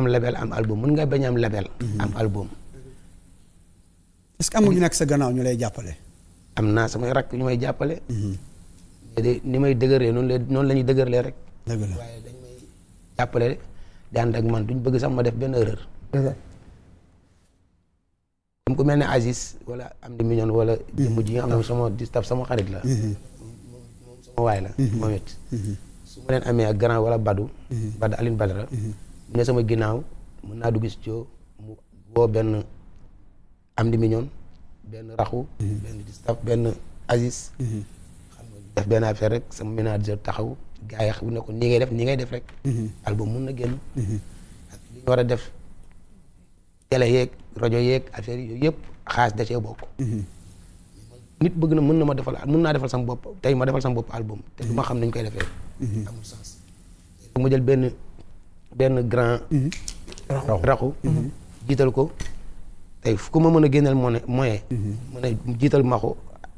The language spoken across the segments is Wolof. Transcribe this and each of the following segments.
am label am album mën nga bañ am label am album est-ce que am nga ñu nekk sa gannaaw ñu lay jàppale. am naa samay rakk ñu may jàppale mais de ni may dëgërlee noonu la noonu la ñuy dëgërlee rek dëgg la waaye dañ may jàppale di ànd ak man duñ bëgg sax ma def benn erreur comme ku mel ne Aziz wala am di million wala jëmm ji nga xam ne sama di staff sama xarit la moom sama waay la moom it su ma leen amee ak grand wala Badou Badou Aline Badara mu ne sama ginnaaw mën naa dugg si joo mu woo benn am di million benn raxu benn di staff benn Aziz xam nga def benn affaire rek sama manager taxaw gars yi xam ne ko nii ngay def nii ngay def rek album mun na génn ak li ñu war a def télé yeeg rajo yeeg affaire yooyu yëpp xaas da cee bokk nit bëgg na mën na ma defal mën naa defal sama bopp tey ma defal sama bopp album te du ma xam nañ koy defee amul sens ma jël benn benn grand raxu jiital ko tey fu ko ma mën a génneel mo moyen mën a jiital maxu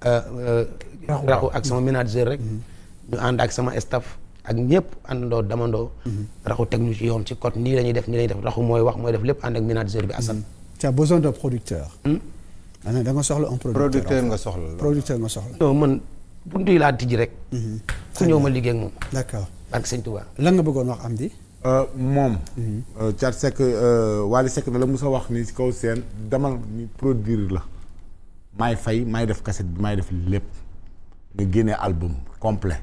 raxu ak sama manager rek ñu ànd ak sama staff ak ñëpp àndandoo damandoo raxu teg ñu ci yoon ci code nii la ñuy def nii la ñuy def raxu mooy wax mooy def lépp ànd ak manager bi Assane tu as besoin d'un producteur. ana da nga soxla un producteur. producteur nga soxla la. producteur nga soxla. non man buntu yi laa tijji rek ku ñëw ma liggéey ak moom d'accord ak sëñ Touba lan nga bëggoon wax Amdy. moom. Thiat Seck Wally Seck da la mos a wax ni si kaw seen demal ni produire la maay fay maay def cassette bi maay def lépp nga génne album complet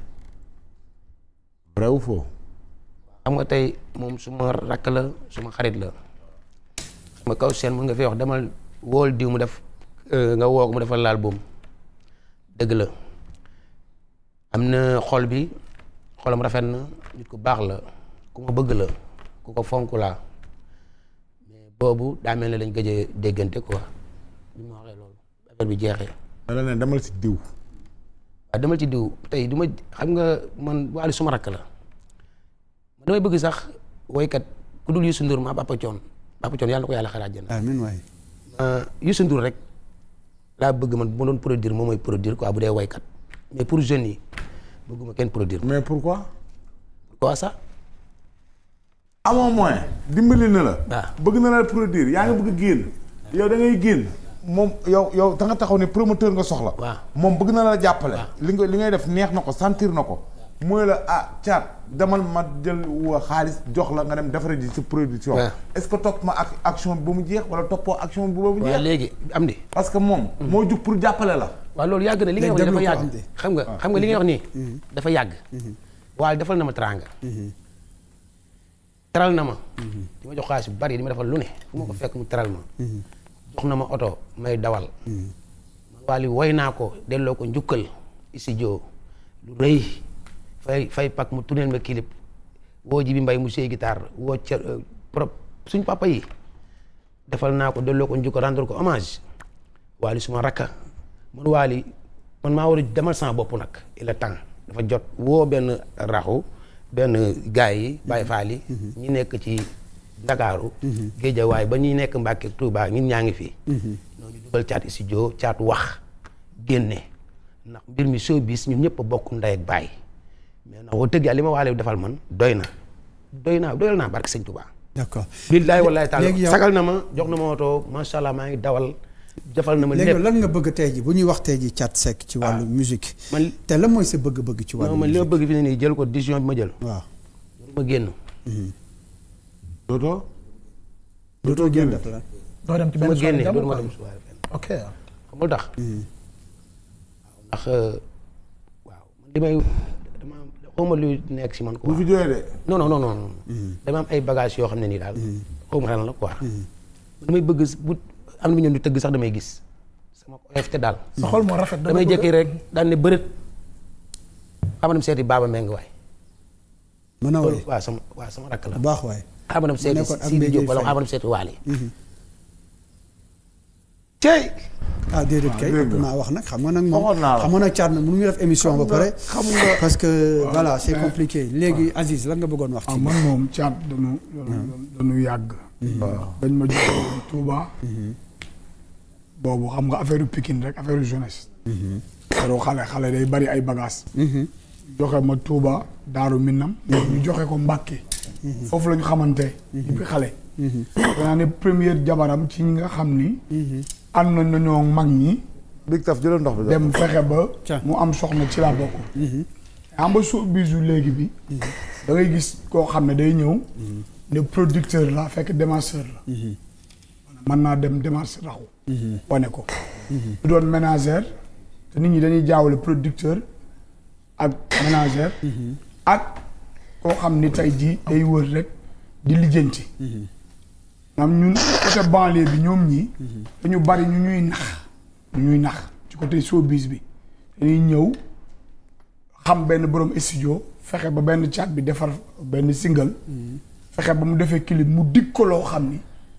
vrai ou faux. xam nga tey moom suma rakk la suma xarit la xam nga kaw seen mën nga fi wax demal wool diw mu def nga woo ko mu defal laal boom dëgg la am na xol bi xolam rafet na nit ku baax la ku ma bëgg la ku ko fonk laa mais boobu daa mel ne lañ gëj a déggante quoi bi ma waxee loolu affaire bi jeexee da la ne demal si diw. waaw demal ci diw tey du ma xam nga man Wally suma rakk la man damay bëgg sax woykat ku dul Youssou Ndour ma Papa Thione Papa Thione yàlla na ko yàlla xaraaj jënd amiin waay. Youssou Ndour rek laa bëgg man bu ma doon produire moom mooy produire quoi bu dee woykat mais pour jeunes yi bëgguma kenn produire mais pourquoi. pourquoi ça amoo moyen dimbali na la. waaw. bëgg na la produire yaa ngi bëgg génn. yow da ngay génn. moom yow yow da nga taxaw ne promoteur nga soxla. waaw. moom bëgg na la jàppale. waaw. li nga li ngay def neex na ko sentir na ko. mooy la ah Thiat demal ma jël wa xaalis jox la nga dem defare ji sa production. waaw. est-ce que topp ma ak action bi ba mu jeex wala toppoo action bi ba mu waaw jeex. léegi am di parce que moom. moo jug pour jàppale la. waaw loolu yàgg na li ngay wax déglu dafa ko yàgg am de. xam nga xam nga li ngay wax nii dafa yàgg waaye defal na ma teraanga teral na ma di ma jox xaalis bu bari di ma defal lu ne fu ma ko fekk mu teral ma jox na ma oto may dawal man Wally woy naa ko delloo ko njukkal studio lu rëy fay fay pak mu tourneel ma clip woo ji bi mbay mu sey guitare woo cer pro suñ papa yi defal naa ko delloo ko njukkal rendre ko hommage Wally suma rakka man Wally man maa war a demal sama bopp nag il est temps dafa jot woo benn raxu benn gaay yi Baye Fall yi ñi nekk ci Ndakaaru Géejawaay ba ñuy nekk Mbàkke Touba ñun ñaa ngi fi noonu dugal caat studio caat wax génne ndax mbir mi showbiz ñun ñëpp a bokk ndey ak baay mais nag wax dëgg yàlla li ma Wally defal man doy na doy naa doyal naa barke sëñ Touba d'accord. billaay wallaay taala léegi yow- sagal na ma jox na ma oto macha allah maa ngi dawal defal na ma léegi lépp lan nga bëgg tey ji bu ñuy wax tey ji Thiat Seck ci wàllu musique man te lan mooy sa bëgg-bëgg ci wàllu non man li ma musique bëgg fi ne nii jël ko décision bi ma jël waaw ma génn dootoo. dootoo génn def la doo dem ci su ma benn soirée génnee jamono dootuma quoi. dem soirée fenn ok xam nga lu tax waaw ndax waaw man li may dama xawma lu nekk si man bu quoi fi jógee de. non non non non non dama am ay bagages yoo xam ne nii daal xawma lan la quoi damay bëgg bu am na ñoom di tëgg sax damay gis sama OFT daal sa xol moo rafet. damay jékki rek daan ne bërët xam dem seeti baaba meng waay mën a woy waaw sama waaw sama rakk la bu baax waay xam dem seeti nekkoon ak Sidi Mbaye Diop wala Faye. xam dem seeti Waly cey ah déedéet kay dégg nga. ëpp naa wax nag xam nga nag moom Waxoon naa la. xam nga nag Thiat nag mënuñu def émission ba pare xam nga- parce que voilà c'est compliqué léegi Aziz lan nga bëggoon wax ah ci man moom caat dañu dañu yàgg dañ ma jox Touba boobu xam nga affaire Pikine rek affaire jeunesse pero xale xale day bari ay bagages joxe ma Touba Daaru Minam ñu joxe ko Mbàkke foofu la ñu xamante depuis xale danaa ne première jabaram ci ñi nga xam ni ànd na nañoo mag ñi Big Taf jëlal ndox bi. dem fexe ba Tiens. mu am soxna ci laa bokk am ba soo bisu léegi bi da ngay gis koo xam ne day ñëw ne producteur la fekk démarcheur la mën naa dem démarche raxu wane ko du doon ménagère te nit ñi dañuy jaawale producteur ak ménagère ak koo xam ni tey jii day wër rek di lijjanti am ñun côté banlieue bi ñoom ñii dañu bari ñu ñuy nax ñu ñuy nax ci côté showbiz bi dañuy ñëw xam benn borom studio fexe ba benn chat bi defar benn single fexe ba mu defee clip mu dig ko loo xam ni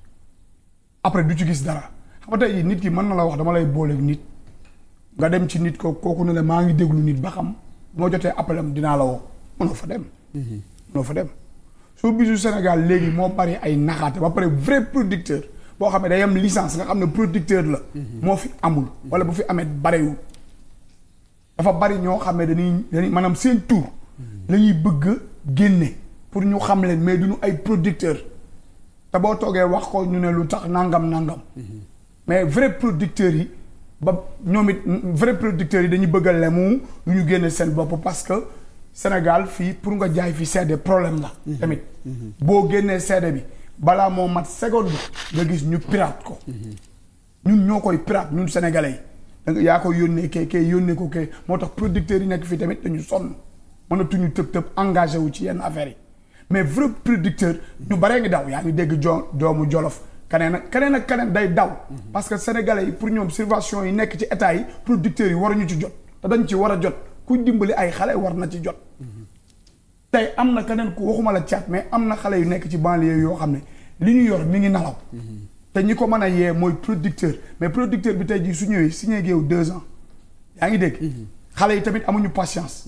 après du ci gis dara xam nga tey jii nit ki mën na la wax dama lay booleeg nit nga dem ci nit ko kooku ne la maa ngi déglu nit ba xam bu ma jotee appel am dinaa la woo mënoo fa dem mënoo fa dem soo bisu Sénégal léegi moo bari ay naxaate ba pare vrai producteur boo xam ne day am licence nga xam ne producteur la moo fi amul wala bu fi amee barewul dafa bari ñoo xam ne dañuy dañuy maanaam seen tour la ñuy bëgg a génne pour ñu xam leen mais duñu ay producteur te boo toogee wax ko ñu ne lu tax nangam nangam mais vrai producteurs yi ba ñoom it vrai producteurs yi dañuy bëgg a lemu lu ñu génne seen bopp parce que Sénégal fii pour nga jaay fi seede problème la tamit boo génnee seede bi balaa moo mat seconde nga gis ñu pirate ko ñun ñoo koy pirate ñun sénégalais yi da nga yaa koy yónnee kee kee yónnee ko kee moo tax producteurs yi nekk fii tamit dañu sonn mënatuñu tëb tëb engagé wu ci yenn affaires yi mais vrai producteur ñu baree ngi daw yaa ngi dégg jo doomu jolof keneen ak keneen ak keneen day daw parce que sénégalais yi pour ñoom subvention yi nekk ci état yi producteurs yi waruñu ci jot te dañ ci war a jot ku dimbali ay xale war na ci jot tey am na keneen ku waxuma la caat mais am na xale yu nekk ci banlieue yoo xam ne li ñu yor mi ngi nalaw te ñi ko mën a yee mooy producteur mais producteur bi tey jii su ñëwee signé géew deux ans yaa ngi dégg xale yi tamit amuñu patience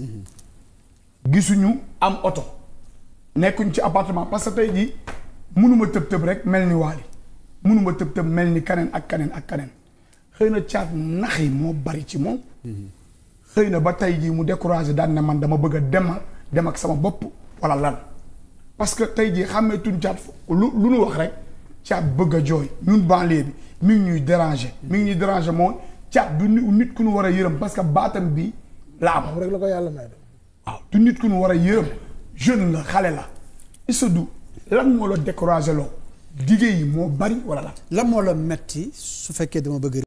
gisuñu am oto nekkuñ ci appartement parce que tey jii mënuma tëb tëb rek mel ni waali mënuma tëb tëb mel ni kaneen ak kaneen ak kaneen xëy na caat nax yi moo bari ci moom xëy na ba tey jii mu découragé daan ne man dama bëgg a demal dem ak sama bopp wala lan parce que tey jii xàmmee tuñ caat lu lu nu wax rek caat bëgg a jooy ñun banlieue bi mi ngi ñuy déranger mi ngi ñuy déranger mooy caat du ni- nit ku ñu war a yërëm parce que baatam bi la am moom rek la ko yàlla may de waaw du nit ku ñu war a yërëm jeune la xale la Issa du lan moo la découragé loo liggéey yi moo bari wala lan lan moo la metti su fekkee dama bëgg